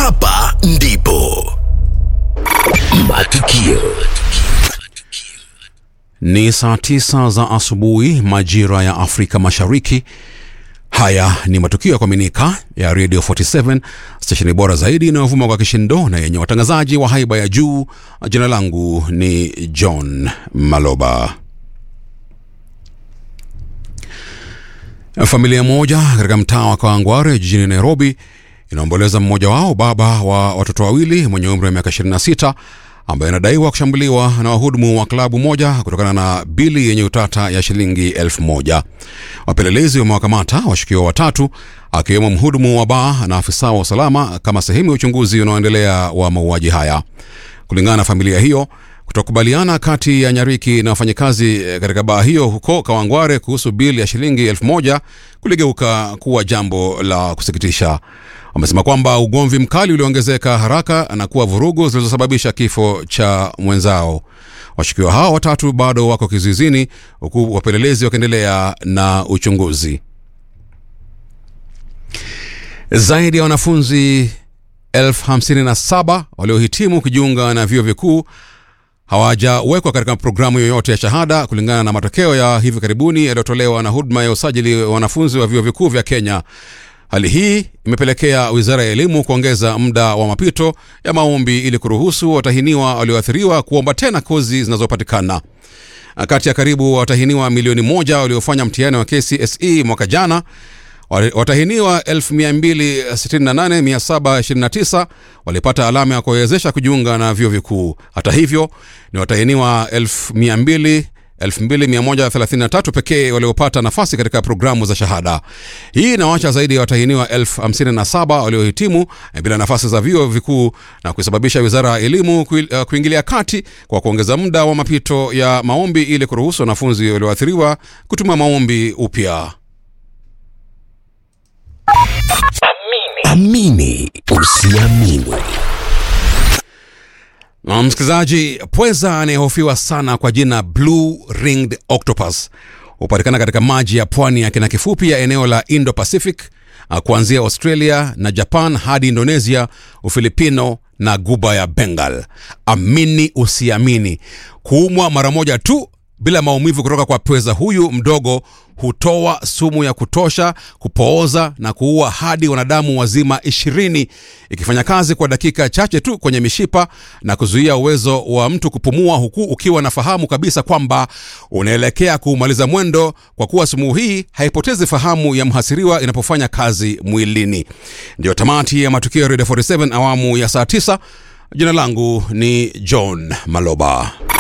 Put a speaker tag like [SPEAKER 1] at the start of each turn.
[SPEAKER 1] Hapa ndipo matukio
[SPEAKER 2] Ni saa tisa za asubuhi majira ya Afrika Mashariki. Haya ni matukio ya kuaminika ya Radio 47 stesheni bora zaidi inayovuma kwa kishindo na yenye watangazaji wa haiba ya juu. Jina langu ni John Maloba. Familia moja katika mtaa wa Kawangware jijini Nairobi inaomboleza mmoja wao, baba wa watoto wawili mwenye umri wa miaka 26 ambaye anadaiwa kushambuliwa na wahudumu wa klabu moja kutokana na bili yenye utata ya shilingi elfu moja. Wapelelezi wamewakamata washukiwa watatu akiwemo mhudumu wa baa na afisa wa usalama kama sehemu ya uchunguzi unaoendelea wa mauaji haya. Kulingana na familia hiyo, kutokubaliana kati ya Nyariki na wafanyakazi katika baa hiyo huko Kawangware kuhusu bili ya shilingi elfu moja kuligeuka kuwa jambo la kusikitisha. Wamesema kwamba ugomvi mkali ulioongezeka haraka na kuwa vurugu zilizosababisha kifo cha mwenzao. Washukiwa hao watatu bado wako kizuizini huku wapelelezi wakiendelea na uchunguzi. Zaidi ya wanafunzi elfu hamsini na saba waliohitimu kujiunga na vyuo vikuu hawajawekwa katika programu yoyote ya shahada kulingana na matokeo ya hivi karibuni yaliyotolewa na huduma ya usajili wa wanafunzi wa vyuo vikuu vya Kenya. Hali hii imepelekea wizara ya elimu kuongeza muda wa mapito ya maombi ili kuruhusu watahiniwa walioathiriwa kuomba tena kozi zinazopatikana. Kati ya karibu watahiniwa milioni moja waliofanya mtihani wa KCSE mwaka jana, watahiniwa 268729 walipata alama ya kuwezesha kujiunga na vyuo vikuu. Hata hivyo, ni watahiniwa 1200 2133 pekee waliopata nafasi katika programu za shahada. Hii inawacha zaidi ya watahiniwa 57 waliohitimu bila nafasi za vyuo vikuu na kusababisha wizara ya elimu kuingilia kati kwa kuongeza muda wa mapito ya maombi ili kuruhusu wanafunzi walioathiriwa kutuma maombi upya.
[SPEAKER 1] amini usiamini
[SPEAKER 2] Na msikilizaji, pweza anayehofiwa sana kwa jina Blue Ringed Octopus hupatikana katika maji ya pwani ya kina kifupi ya eneo la Indo Pacific ah, kuanzia Australia na Japan hadi Indonesia, Ufilipino na guba ya Bengal. Amini usiamini, kuumwa mara moja tu bila maumivu kutoka kwa pweza huyu mdogo hutoa sumu ya kutosha kupooza na kuua hadi wanadamu wazima ishirini ikifanya kazi kwa dakika chache tu kwenye mishipa na kuzuia uwezo wa mtu kupumua huku ukiwa na fahamu kabisa kwamba unaelekea kuumaliza mwendo kwa kuwa sumu hii haipotezi fahamu ya mhasiriwa inapofanya kazi mwilini ndiyo tamati ya matukio ya Radio 47 awamu ya saa 9 jina langu ni john maloba